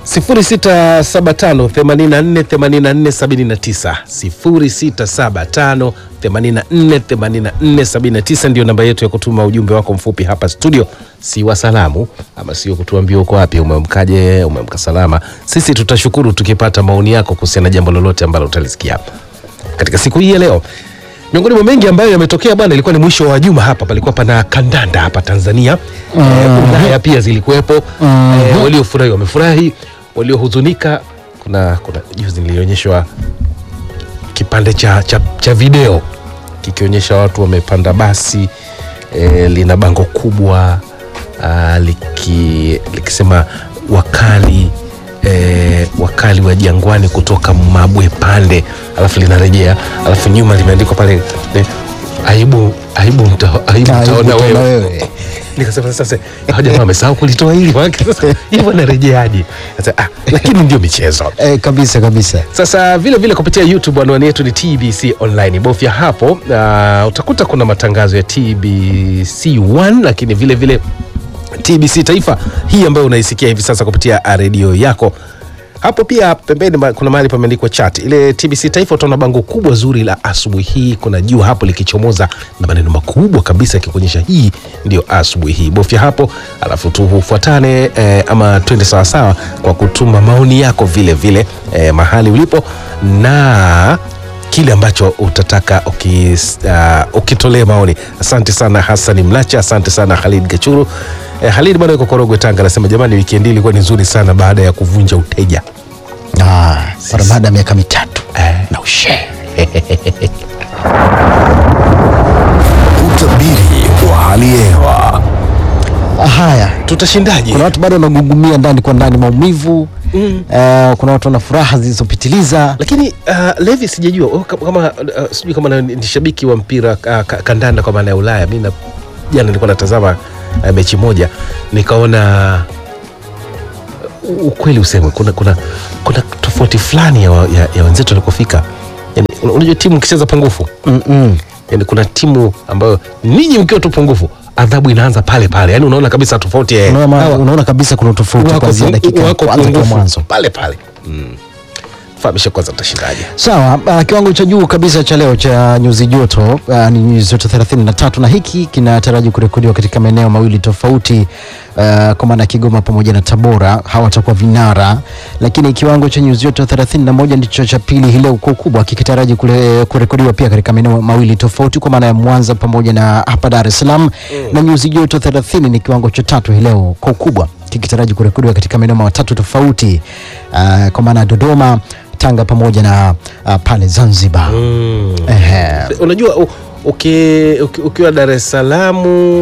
0675 84 84 79 0675 84 84 79 ndio namba yetu ya kutuma ujumbe wako mfupi hapa studio, si wa salamu ama sio kutuambia uko wapi, umemkaje, umemka salama. Sisi tutashukuru tukipata maoni yako kuhusiana na jambo lolote ambalo utalisikia hapa katika siku hii ya leo. Miongoni mwa mengi ambayo yametokea bwana, ilikuwa ni mwisho wa juma hapa, palikuwa pana kandanda hapa Tanzania. Eh, Ulaya pia zilikuwepo. Eh, waliofurahi wamefurahi, waliohuzunika, kuna kuna juzi nilionyeshwa kipande cha, cha, cha video kikionyesha watu wamepanda basi eh, lina bango kubwa ah, liki, likisema wakali eh, wakali wa jangwani kutoka Mabwe Pande, alafu linarejea, alafu nyuma limeandikwa pale eh, aibu aibu mta, aibu Aibu mtaona utaona wewe. wewe. Nikasema sasa hao jamaa wamesahau kulitoa hili maana sasa hivyo narejeaje? Sasa ah, lakini ndio michezo. Eh, kabisa kabisa. Sasa vile vile kupitia YouTube anwani yetu ni TBC Online. Bofya hapo uh, utakuta kuna matangazo ya TBC 1 lakini vile vile TBC Taifa hii ambayo unaisikia hivi sasa kupitia redio yako. Hapo pia pembeni ma- kuna mahali pameandikwa chat. Ile TBC Taifa utaona bango kubwa zuri la asubuhi hii, kuna jua hapo likichomoza na maneno makubwa kabisa yakikuonyesha hii ndio asubuhi hii. Bofya hapo alafu tufuatane eh, ama twende sawasawa kwa kutuma maoni yako vile vile eh, mahali ulipo na kile ambacho utataka ukis, uh, ukitolee maoni. Asante sana Hassan Mlacha, asante sana Khalid Gachuru. Eh, Khalid bwana yuko Korogwe Tanga, anasema jamani, wikendi ilikuwa ni nzuri sana baada ya kuvunja uteja. Ah, mara baada ya miaka mitatu Eh. na ushe Utabiri wa hali ya hewa. haya Tutashindaje? kuna watu bado wanagugumia ndani kwa ndani maumivu mm. uh, kuna watu wana furaha zilizopitiliza Lakini uh, Levi sijajua oh, kama, kama uh, sijui kama na- ni shabiki wa mpira uh, ka- kandanda kwa maana ya Ulaya. Mimi na jana nilikuwa natazama uh, mechi moja nikaona uh, ukweli usemwe, kuna, kuna, kuna tofauti fulani ya, wa- ya, ya wenzetu walikofika. Yani, un- unajua timu ikicheza pungufu Mm-mm. yani, kuna timu ambayo ninyi mkiwa tu pungufu adhabu inaanza pale pale, yani unaona kabisa tofauti ya unaona, hawa- unaona kabisa kuna tofauti wako kuanzia pu- dakika ya wako kwanza kwa pungufu mwanzo pale pale. Mm. Fahamisha kwanza mtashindaje? sawa uh, kiwango cha juu kabisa cha leo cha nyuzi joto uh, ni nyuzi joto 33 na hiki kinataraji kurekodiwa katika maeneo mawili tofauti uh, kwa maana ya Kigoma pamoja na Tabora hawatakuwa vinara, lakini kiwango cha nyuzi joto 31 ndicho cha pili hii leo kwa ukubwa kikitaraji kule- kurekodiwa pia katika maeneo mawili tofauti kwa maana ya Mwanza pamoja na hapa Dar es Salaam na nyuzi joto 30 ni kiwango cha tatu hii leo kwa ukubwa kikitaraji kurekodiwa katika maeneo matatu tofauti uh, kwa maana ya Dodoma Tanga pamoja na uh, pale Zanzibar. Ehe. Unajua u- uki- uki- ukiwa Dar es Salaam,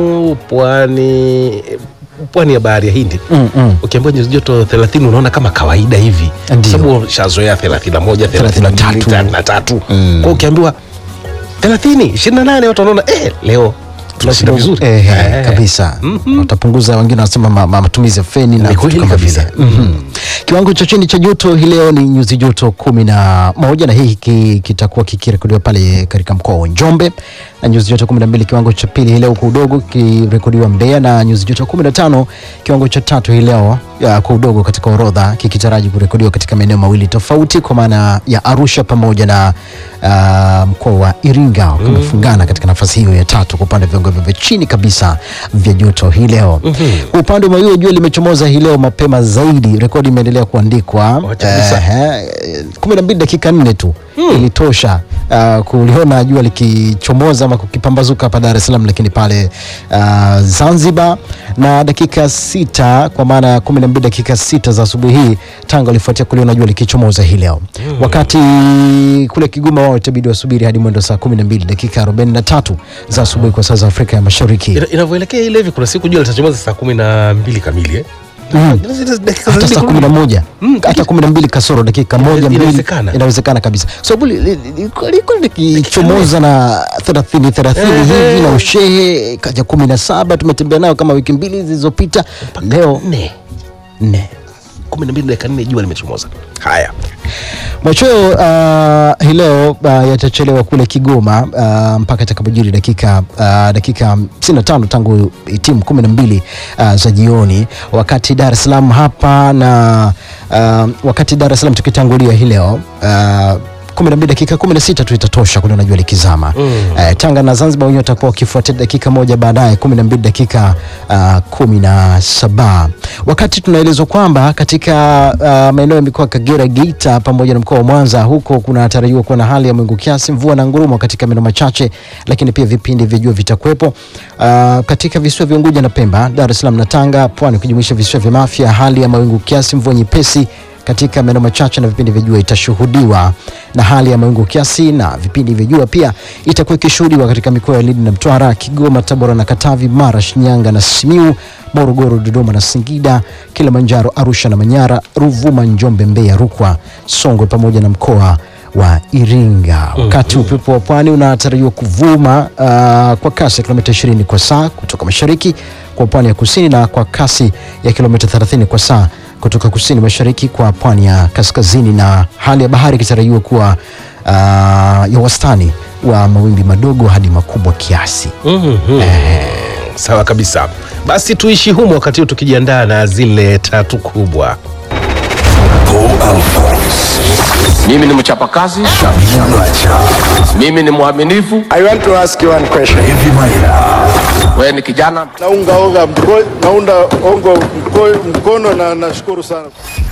pwani pwani ya bahari ya Hindi Mm, mm. ukiambiwa nyuzi joto 30 unaona kama kawaida hivi, Ndio. Kwa sababu shazoea 31, 32, 33. Mm. Kwa ukiambiwa 30, 28 watu wanaona eh, leo tunashinda vizuri Ehe, Eh. kabisa watapunguza, wengine wanasema ma, ma, matumizi ya feni na Ni vitu kweli kama kabisa. vile Mhm. Kiwango cha chini cha joto hii leo ni nyuzi joto kumi na moja na hii ki- kitakuwa kikirekodiwa pale katika mkoa wa Njombe na nyuzi joto kumi na mbili kiwango cha pili hii leo kwa udogo kikirekodiwa Mbeya na nyuzi joto kumi na tano kiwango cha tatu hii leo ya, kwa udogo katika orodha kikitaraji kurekodiwa katika maeneo mawili tofauti kwa maana ya Arusha pamoja na uh, mkoa wa Iringa wamefungana katika nafasi hiyo ya tatu kwa upande wa viwango vya chini kabisa vya joto hii leo. Kwa upande wa mawio jua limechomoza hii leo mapema zaidi, rekodi imeendelea kuandikwa Wacha kabisa. eh, kumi na mbili dakika nne tu ilitosha uh, kuliona jua likichomoza ama kukipambazuka hapa Dar es Salaam, lakini pale uh, Zanzibar na dakika sita kwa maana ya kumi na mbili dakika sita za asubuhi hii Tanga walifuatia kuliona jua likichomoza hii leo wakati kule Kigoma wao itabidi wasubiri hadi mwendo saa kumi na mbili dakika arobaini na tatu za asubuhi kwa saa za Afrika ya Mashariki. Ina- inavyoelekea ile hivi, kuna siku jua litachomoza saa kumi na mbili kamili eh? Mm. Zile dakika hata zazidi saa kumi na kurudi. moja Mm, hata kumi na mbili kasoro dakika moja mbili inawezekana. inawezekana kabisa kwa sababu li- li- li- liko likichomoza na thelathini thelathini Ehe. hivi na ushehe kaja kumi na saba tumetembea nayo kama wiki mbili zilizopita leo Nne. nne kumi na mbili dakika nne jua limechomoza. Haya, Machweo uh, hii leo uh, yatachelewa kule Kigoma uh, mpaka itakapojiri dakika uh, dakika 55 tangu timu 12 uh, za jioni, wakati Dar es Salaam hapa na uh, wakati Dar es Salaam tukitangulia hii leo uh, 12 dakika 16 tu itatosha kule unajua likizama. Mm. Eh, Tanga na Zanzibar wenyewe watakuwa wakifuatia dakika moja baadaye 12 dakika uh, kumi na saba wakati tunaelezwa kwamba katika uh, maeneo ya mikoa ya Kagera, Geita pamoja na mkoa wa Mwanza huko kunatarajiwa kuwa na hali ya mawingu kiasi, mvua na ngurumo katika maeneo machache, lakini pia vipindi vya jua vitakuwepo. Uh, katika visiwa vya Unguja na Pemba, Dar es Salaam na Tanga, Pwani ukijumuisha visiwa vya Mafia, hali ya mawingu kiasi, mvua nyepesi katika maeneo machache na vipindi vya jua itashuhudiwa, na hali ya mawingu kiasi na vipindi vya jua pia itakuwa ikishuhudiwa katika mikoa ya Lindi na Mtwara, Kigoma, Tabora na Katavi, Mara, Shinyanga na Simiu, Morogoro, Dodoma na Singida, Kilimanjaro, Arusha na Manyara, Ruvuma, Njombe, Mbeya, Rukwa, Songwe pamoja na mkoa wa Iringa. Wakati upepo wa pwani unatarajiwa kuvuma uh, kwa kasi ya kilomita 20 kwa saa kutoka mashariki kwa pwani ya kusini na kwa kasi ya kilomita 30 kwa saa kutoka kusini mashariki kwa pwani ya kaskazini, na hali ya bahari ikitarajiwa kuwa uh, ya wastani wa mawimbi madogo hadi makubwa kiasi. Mhm. Sawa kabisa, basi tuishi humo wakati huu tukijiandaa na zile tatu kubwa. Mimi ni mchapakazi, mimi ni mwaminifu. I want to ask you one question. Wewe ni kijana, Naunga onga mko, naunda ongo mko, mkono na nashukuru sana.